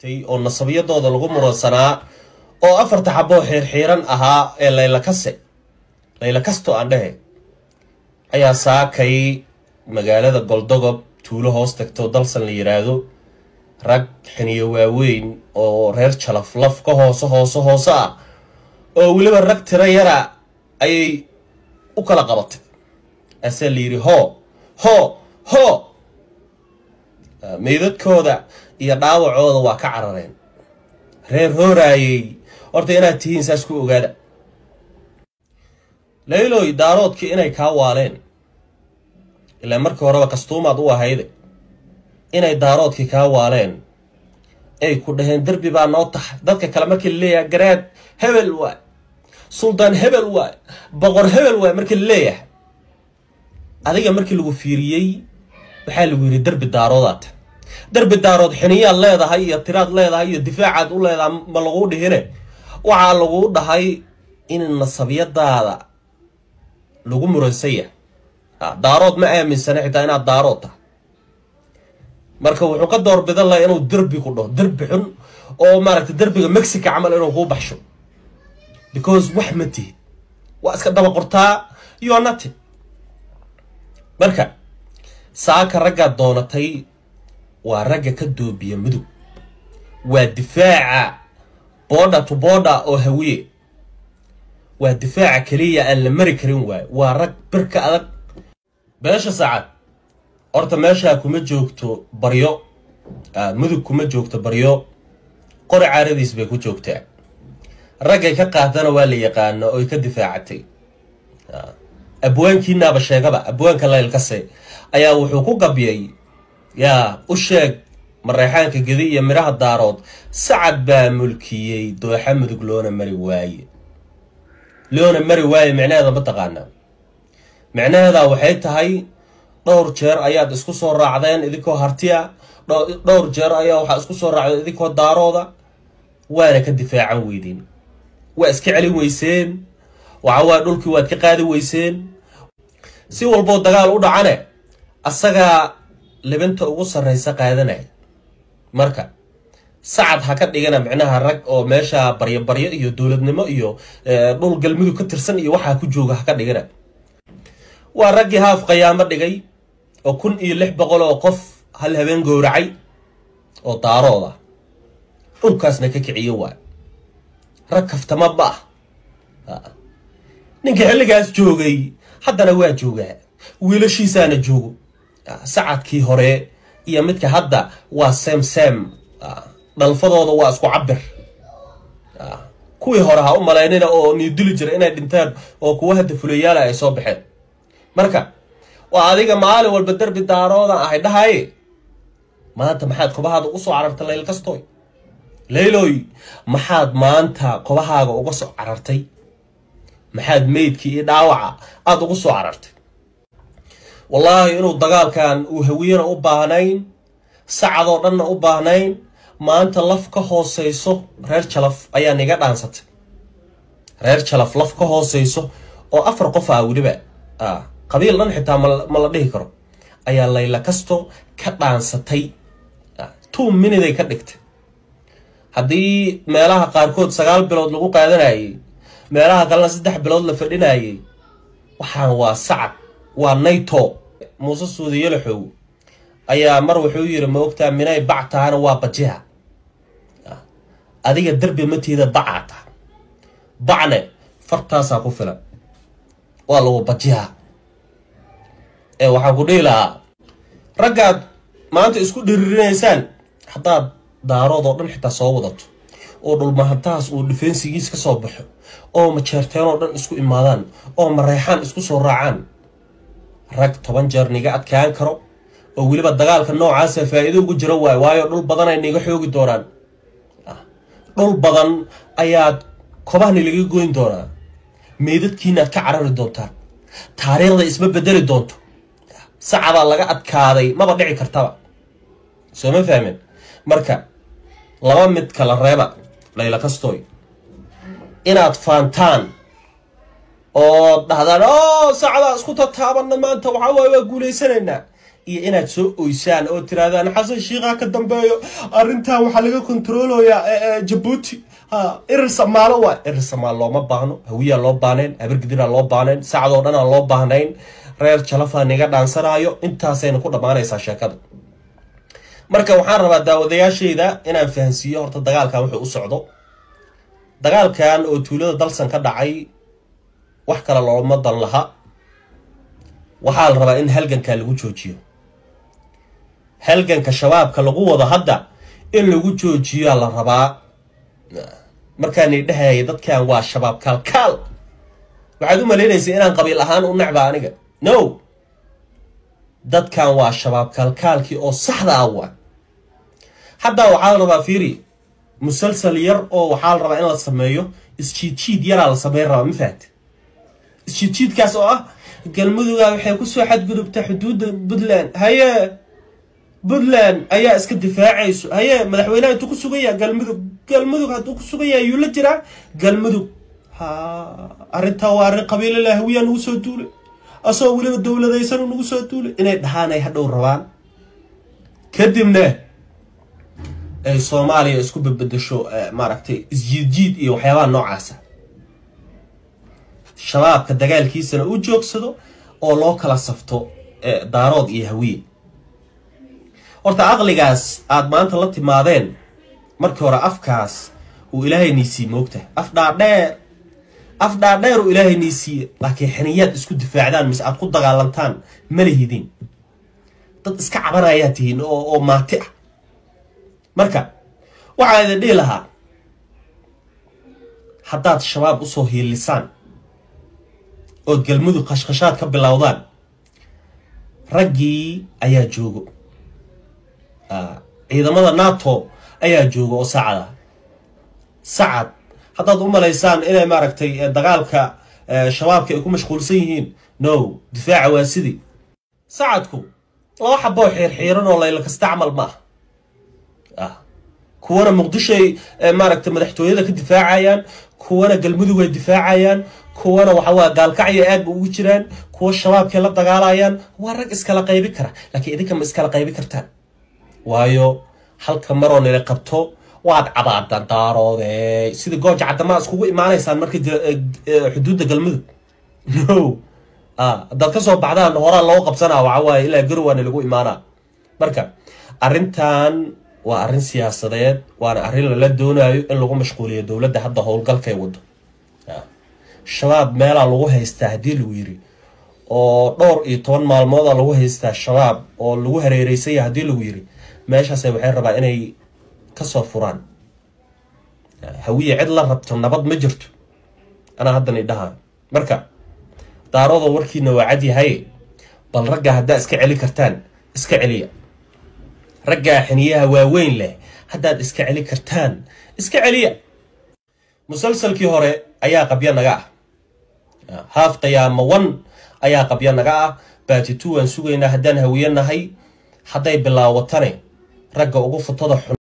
oo nasabiyadooda lagu muransanaa oo afarta xaboo xiirxiiran ahaa ee laylakase laylakasto aan dhehe ayaa saakay magaalada goldogob tuulo hoos tagto dalsan la yiraahdo rag xiniyo waaweyn oo reer jalaf laf ka hoose hoose hoose ah oo weliba rag tiro yara ayay u kala qabatay asaa la yidhi hoo hoo hoo meydadkooda iyo dhaawacooda waa ka carareen reer hooraayey horta inaad tihiin saas ku ogaada layloy daaroodkii inay kaa waaleen ilaa markii horeba kastuumaad u ahayde inay daaroodkii kaa waaleen ay ku dhaheen derbi baa noo tahay dadka kale markii la leeyahay garaad hebel waay suldaan hebel waay boqor hebel waay markii la leeyahay adiga markii lagu fiiriyey waxaa lagu yidhi derbi daaroodaad derbi daarood xiniyaad leedahay iyo tiraad leedahay iyo difaacaad u leedahay ma laguu dhihine waxaa laguu dhahay in nasabiyadaada lagu muransaya daarood ma aaminsana xitaa inaad daarood tahay marka wuxuu ka doorbidan laha inuu derbi ku dhaho derbi xun oo maaragtay derbiga mexica camal inuu kuu baxsho because wax ma tihid waa iska daba qortaa yo nati marka saaka raggaad doonatay waa ragga ka doobiya mudug waa difaaca boodha to boodha oo hawiye waa difaaca keliya aan la mari karin waayo waa rag birka adag beesha saacad horta meeshaa kuma joogto baryo mudug kuma joogto baryo qori caaradiis bay ku joogtaa raggay ka qaadana waa la yaqaano oy ka difaacatay abwaankiinaaba sheegaba abwaanka laylkase ayaa wuxuu ku gabyay yaa u sheeg mareexaanka gedi iyo midhaha daarood sacad baa mulkiyey dooxa mudug loona mari waaye loona mari waaye micnaheeda ma taqaanaa micnaheeda waxay tahay dhowr jeer ayaad isku soo raacdeen idinkoo hartiya dhowr jeer ayaa waxaa isku soo raacdeen idinkoo daarooda waana ka difaacan weydeen waa iska celin weyseen waxawaa dhulkii waad ka qaadi weyseen si walboo dagaal u dhacane asagaa libinta ugu sarraysa qaadanaya marka sacad ha ka dhigana micnaha rag oo meesha baryo baryo iyo dowladnimo iyo dhul galmudug ka tirsan iyo waxaa ku jooga ha ka dhigana waa raggii haaf qayaamo dhigay oo kun iyo lix boqol oo qof hal habeen gowracay oo daarooda dhulkaasna ka kiciyo waay rag kaftama ma ah ninka xilligaas joogay haddana waa joogaa wiilashiisaana joogo sacadkii hore iyo midka hadda waa sem sem dhalfadooda waa isku cabir kuwii hore ha u malaynina oo niiduli jira inay dhintaan oo kuwa hadda fulayaala ay soo baxeen marka waa adiga maalin walba derbi daaroodan ahay dhahaye maanta maxaad kobahaada ugu soo carartay layl kastoy layloy maxaad maanta kobahaaga uga soo carartay maxaad meydkii iyo dhaawaca aada ugu soo carartay wallaahi inuu dagaalkan uu hawiyana u baahnayn sacadoo dhanna u baahnayn maanta laf ka hooseyso reer jalaf ayaa niga dhaansatay reer jalaf laf ka hooseyso oo afar qof ah weliba qabiil dhan xitaa ma la dhihi karo ayaa layla kasto ka dhaansatay two miniday ka dhigtay haddii meelaha qaarkood sagaal bilood lagu qaadanayay meelaha kalena saddex bilood la fadhinayay waxaan waa sacad waa nayto muuse suudiyalaxow ayaa mar wuxuu yidhi ma ogtaa minay bac tahana waa bajiha adiga derbi matiida bacaa taha bacne fartaasaa ku filan waa lagu bajiha ee waxaan ku dhihi lahaa raggaad maanta isku dhiririnaysaan haddaad daarood oo dhan xitaa soo wadato oo dhulmahantahaas uu dhifeensigiis ka soo baxo oo majeerteen oo dhan isku imaadaan oo mareexaan isku soo raacaan rag toban jeer niga adkaan karo oo weliba dagaalka noocaasa faa'iido ugu jiro waayo waayo dhul badan ay niga xoogi doonaan dhul badan ayaad kobahni laga goyn doonaa meydadkiinaad ka carari doontaan taariikhda isma bedeli doonto sacadaa laga adkaaday maba dhici kartaba soo ma fahmeen marka laba mid kala reeba layla kastoy inaad faantaan oo dhahdaan o sacadaa isku tataabana maanta waxaa waaye waa guulaysanaynaa iyo inaad soo oysaan oo tirahdaan xasan shiikhaa ka dambeeyo arrintan waxaa laga kontroolayaa jabuuti ha irir samaalo waa irir samaal looma baahno hawiyaa loo baahnayn habargidiraa loo baahnayn sacadoo dhan aan loo baahnayn reer jalafaa niga dhaansanaayo intaasayna ku dhammaanaysaa sheekada marka waxaan rabaa daawadayaashayda inaan fahansiiyo horta dagaalkan wuxuu u socdo dagaalkan oo tuulada dalsan ka dhacay wax kale looma dan laha waxaa la rabaa in halgankaa lagu joojiyo halganka shabaabka lagu wado hadda in lagu joojiyoa la rabaa markaani dhahaya dadkan waa shabaab kaalkaal waxaad u malaynaysa inaan qabiil ahaan u necba aniga no dadkan waa shabaab kaalkaalkii oo saxda ah waa haddaa waxaa la rabaa fiiri musalsal yar oo waxaa la rabaa in la sameeyo isjiidjiid yaraa la sameyn rabaa ma fahamte isjiidjiidkaas oo ah galmuduga waxay kusoo xadgudubtaa xuduudda puntland haye puntland ayaa iska difaacayso haye madaxweynaha intuu ku sugan yaha galmudug galmudug hadduu ku sugan yahay yuu la jiraa galmudug ha arrintaa waa arrin qabiilala hawiyaa nagu soo duulay asagoo weliba dowladaysan nagu soo duulay inay dhahaanay hadhow rabaan kadibna ay soomaaliya isku bedbedesho maaragtay isjiidjiid iyo waxyaabaha noocaasa shabaabka dagaalkiisana u joogsado oo loo kala safto daarood iyo hawiye horta aqligaas aada maanta la timaadeen markii hore afkaas uu ilaahay niisiiye moogta af dhaadheer af dhaadheer uu ilaahay niisiiye laakiin xiniyaad isku difaacdaan mise aad ku dagaalantaan ma lihidin dad iska cabanayaa tihiin oo oo maati ah marka waxaa idin dhihi lahaa haddaad shabaab usoo hiilisaan ood galmudug khashkhashaad ka bilowdaan raggii ayaa joogo ciidamada nato ayaa jooga oo sacad ah sacad haddaad u malaysaan inay maaragtay dagaalka shabaabka ay ku mashquulsan yihiin no difaaca waa sidii sacadku laba xaboo xiirxiiran oo layla kastacmal ma ah kuwana muqdishoay maaragtay madaxtooyada ka difaacayaan kuwana galmudug ay difaacayaan kuwana waxawaa gaalkacyo aad ba ugu jiraan kuwa shabaabkay la dagaalayaan waa rag iskala qaybi kara laakiin idinka ma iskala qaybi kartaan waayo halka maroo nila qabto waad cabaadaan daaroode sida gooja caddamaa iskugu imaanaysaan marka xuduudda galmudug no haddaad ka soo baxdaan horaa loo qabsanaa waxawaaye ilaa garowaana lagu imaanaa marka arrintan waa arrin siyaasadeed waana arrin lala doonayo in lagu mashquuliyo dowladda hadda howlgalkay wado shabaab meelaa lagu haystaa haddii lagu yiri oo dhowr iyo toban maalmooda lagu haystaa shabaab oo lagu hareereysanya haddii lagu yiri meeshaase waxay rabaa inay kasoo furaan hawiye cid la rabto nabad ma jirto anaa haddan idhaha marka daarooda warkiina waa cadyahay bal raggaa haddaad iska celi kartaan iska celiya raggaa xiniyaha waaweyn leh haddaad iska celi kartaan iska celiya musalsalkii hore ayaa qabyo naga ah haaf qiyaamo wan ayaa qabyo naga ah baatitu waan sugaynaa haddaan hawiye nahay hadday bilaawatane ragga ugu futada xun